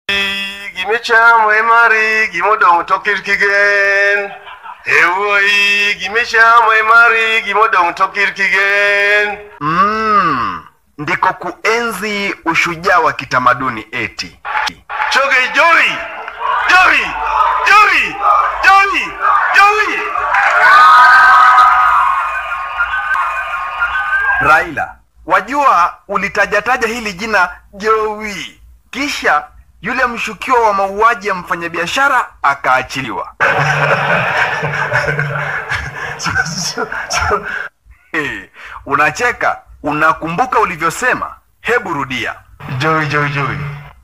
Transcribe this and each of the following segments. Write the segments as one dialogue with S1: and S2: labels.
S1: gimichamwe mari gimodong' to kirkigen ewuoyi gimichamwe mari gimodong' to kirkigen
S2: mm, ndiko kuenzi ushujaa wa kitamaduni eti
S1: choge jori jori jori jori jori
S2: raila wajua ulitajataja hili jina jowi kisha yule mshukiwa wa mauaji ya mfanyabiashara akaachiliwa Eh, unacheka unakumbuka ulivyosema hebu rudia
S1: Joey, Joey, Joey.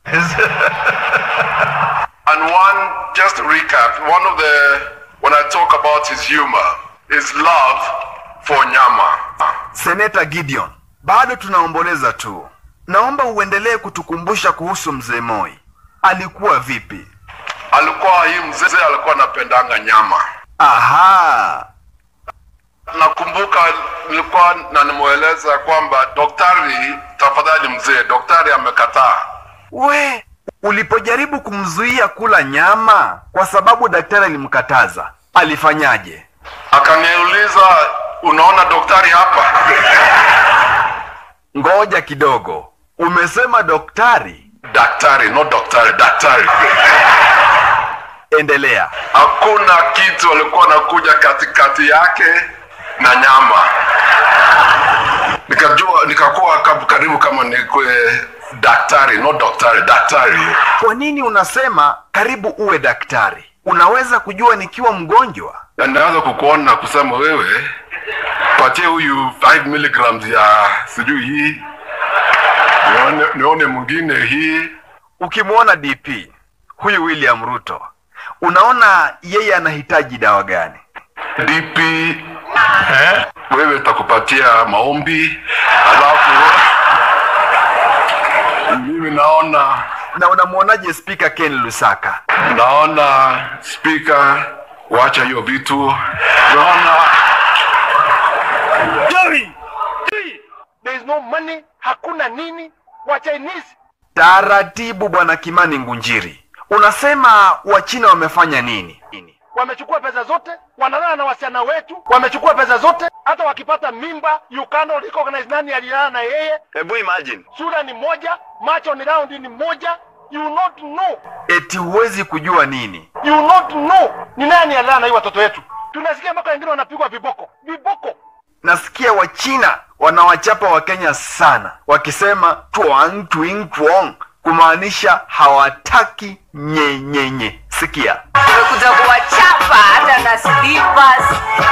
S1: and one, just to recap, one of the, when I talk about his humor, is love for nyama.
S2: seneta gideon bado tunaomboleza tu naomba uendelee kutukumbusha kuhusu mzee moi alikuwa vipi
S1: Alikuwa hii mzee alikuwa anapendanga nyama.
S2: aha
S1: Nakumbuka nilikuwa na nimweleza kwamba daktari, tafadhali mzee, daktari amekataa.
S2: we ulipojaribu kumzuia kula nyama kwa sababu daktari alimkataza alifanyaje
S1: Akaniuliza, unaona daktari hapa?
S2: ngoja kidogo umesema daktari
S1: Daktari, no daktari, daktari.
S2: endelea
S1: Hakuna kitu alikuwa anakuja katikati yake na nyama. Nikajua, nikakuwa kab- karibu kama nikwe daktari, no daktari, daktari.
S2: kwa nini unasema karibu uwe daktari unaweza kujua nikiwa mgonjwa
S1: Na naweza kukuona na kusema wewe, patie huyu 5 milligrams ya sijui hii, nione, nione mwingine hii.
S2: ukimwona dp huyu william ruto unaona yeye anahitaji dawa gani
S1: DP eh? Wewe takupatia maombi, alafu mimi naona
S2: na unamwonaje spika ken lusaka
S1: naona spika, wacha hiyo vitu, naona
S3: Jerry! Jerry! There is no money, hakuna nini. Wa Chinese
S2: taratibu bwana kimani ngunjiri unasema wachina wamefanya nini
S3: wamechukua pesa zote, wanalala na wasichana wetu, wamechukua pesa zote. Hata wakipata mimba, you cannot recognize nani alilala na yeye.
S2: hebu imagine
S3: Sura ni moja, macho ni round ni moja. You not know,
S2: eti huwezi kujua nini
S3: you not know ni nani alilala na hii watoto wetu. Tunasikia mpaka wengine wanapigwa viboko, viboko.
S2: nasikia wachina wanawachapa wakenya sana wakisema twang twing twong kumaanisha hawataki nyenyenye sikia
S4: Tumekuja kuwachapa hata na slippers